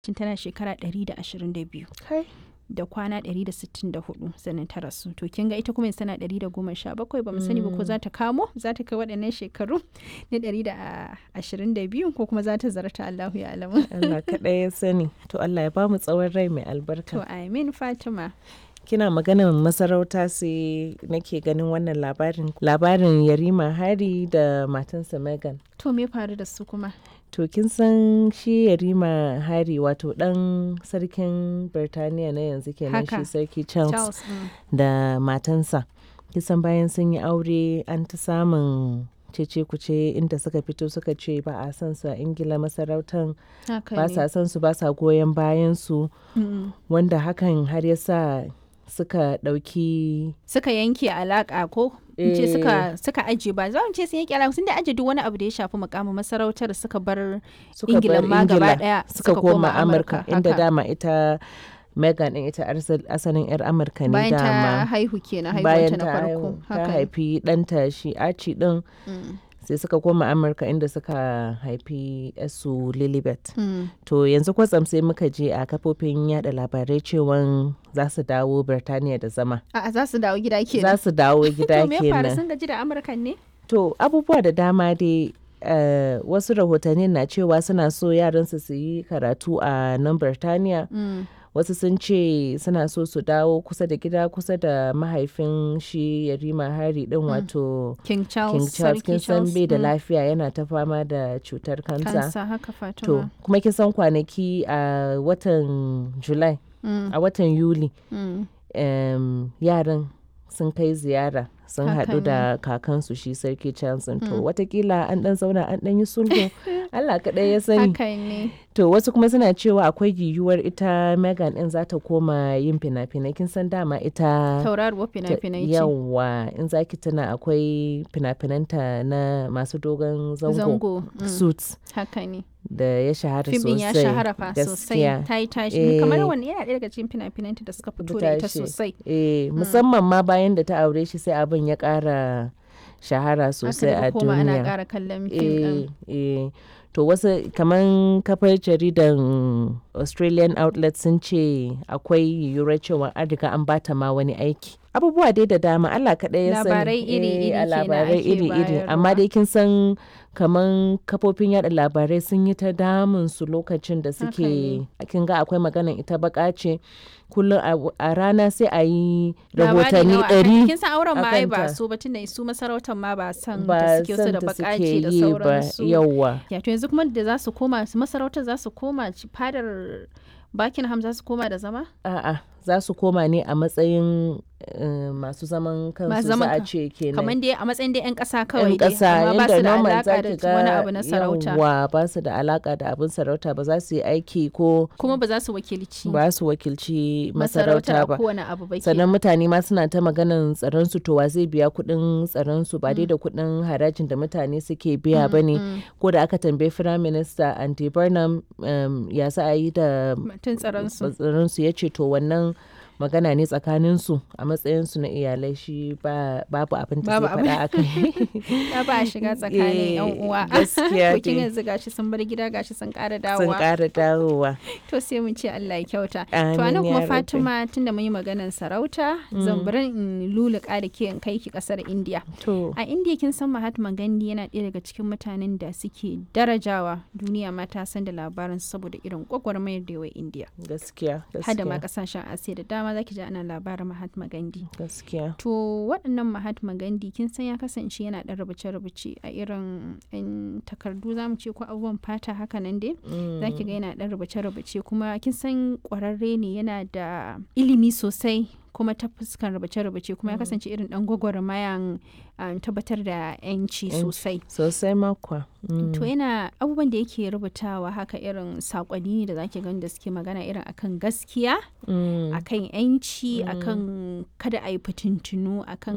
tun tana shekara 122 Kai. da kwana 164 sannan ta rasu to kin ga ita kuma yanzu tana 117 ba mu sani ba ko za ta kamo za ta kai waɗannan shekaru na 122 ko kuma za ta zarta Allahu ya alamu Allah kaɗai ya sani. To Allah ya ba mu tsawon rai mai albarka. to amin Fatima Kina maganar masarauta sai nake ganin wannan labarin. Labarin Yarima Hari da matansa Megan. to me faru da su kuma To kin san shi Yarima Hari wato ɗan sarkin Birtaniya na yanzu kenan shi Haka. sarki Charles, Charles mm. da matansa. Kisan bayan sun yi aure an ta samun cece kuce inda suka fito suka ce ba a son su a Ingila masarautan haka ba ne sa son su ba sa goyon bayan su Mm. wanda hakan har ya sa suka ɗauki suka yanke alaka ko in ce Eh. suka suka aje ba za mu ce sun yanke alaka sun da aje duk wani abu da ya shafi mukamin masarautar suka bar suka Ingilan bar ma gaba Ingila ɗaya suka suka koma koma Amurka Amurka, inda haka. dama ita Megan din ita arsal- asalin 'yar Amurka ne bayan ta dama haihu kenan bayan haihuwanta na ta farko haihu ta haka ne. haifi ɗanta shi Archie din Mm. sai suka koma Amurka inda suka haifi su Lilibet. Mm. To yanzu kwatsam sai muka je a kafofin yada labarai cewan za su dawo Birtaniya da zama. A'a za su dawo gida Za kenan su dawo gida to me ya faru kenan. sun gaji da amurkan ne To abubuwa da dama dai eh, wasu rahotanni na cewa suna so yaransu su yi karatu a nan Birtaniya. Mm. Wasu sun ce suna so su dawo kusa da gida kusa da mahaifin shi Yarima Hari din wato king charles King Charles kin sarki san bai da mm. lafiya yana ta fama da cutar kansa. kansa haka To fatima kuma kin san kwanaki a watan July Mm. a watan Yuli Mm. em, yaran sun kai ziyara sun Haka haɗu da kakansu shi sarki Charles to Mm. watakila an ɗan zauna an ɗan yi sulhu Allah kaɗai ya sani haka ne to wasu kuma suna cewa akwai yiwuwar ita Megan ɗin za ta koma yin fina-finai kin san dama ita tauraruwar ta- fina-finai ce yawa in za ki tuna akwai fina-finanta na masu dogon zango, zango mm. suits haka ne da ya shahara fim sosai din ya shahara fa sosai gaskiya. ta yi tashi Eh. kamar wani yana ɗaya daga cikin fina-finanta da suka fito da ita tashi. sosai Eh, musamman ma bayan da ta aure shi sai abin ya ƙara shahara sosai aka a daga koma ana duniya. ƙara kallon fim ɗin Eh, eh. To wasu kaman kafar jaridan Australian outlet sun ce akwai yiwuwar cewa an riga an bata ma wani aiki. Abubuwa dai da dama Allah kaɗai ya sani. Labarai iri-iri Eh, a kenan labarai ake iri-iri. Amma bayarwa. dai kin san kaman kafofin yada labarai sun yi ta damun su lokacin da suke ne. kin ga akwai maganan ita baka ce kullum a- a rana sai a yi Labari rahotanni nawa akan- ɗari kin san auren ma ai ba akanta. su ba tunda su masarautar ma ba san da ba suke su san da da bakaci suke da yi ba sauransu yawwa ya to yanzu kuma da za su koma su masarautar za su koma ci- fadar Buckingham za su koma da zama a'a za su koma ne a matsayin eh, masu zaman kansu za zaman a kan- ce kenan kamar dai a matsayin dai 'yan ƙasa kawai yan dai ƙasa amma ba yadda su da normal alaka za da ki wani ga abu na sarauta yawwa ba su da alaka da abin sarauta ba za su yi aiki ko kuma ba za su wakilci ba su wakilci masarautar masarauta a ba kowane abu ba ke sannan mutane ma suna ta maganan tsaron su to wa zai biya kuɗin tsaron su ba dai da kuɗin harajin da mutane suke biya ba ne mm. ko da aka tambayi firayim minista andy burnham um, ya za a yi da mutum tsaron su tsaron su ya ce to wannan magana ne tsakanin su a matsayin su na iyalai shi ba babu abin da Babu zai faɗa akai ya ba a shiga tsakanin yan Eh, uwa gaskiya Bikin dai. yanzu gashi sun bar gida gashi sun ƙara sun dawowa ƙara dawowa to sai mun ce Allah ya kyauta to Amin anan ya kuma rabbi. Fatima tunda mun yi maganar sarauta zan bari in luluka da ke in kai ki kasar India to a India kin san Mahatma Gandhi yana ɗaya daga cikin mutanen da suke darajawa duniya ma ta san da labarin saboda irin gwagwarmayar da yawa India gaskiya hada ma gaskiya kasashen Asiya da dama zaki ji ana labarin Mahatma Gandhi gaskiya To waɗannan Mahatma Gandhi kin san ya kasance yana ɗan rubuce-rubuce a irin in takardu za mu ce ko abubuwan fata haka nan dai. Za ki ga yana ɗan rubuce-rubuce kuma kin san ƙwararre ne yana da ilimi sosai kuma ta fuskan rubuce-rubuce kuma ya kasance irin ɗan gwagwarmayan um, tabbatar da 'yanci Yanci. sosai. sosai makwa Mm. To yana abubuwan da yake rubutawa haka irin saƙonni ne da zaki gani da suke magana irin akan gaskiya, Mm. akan 'yanci, akan kada a yi fitintunu, akan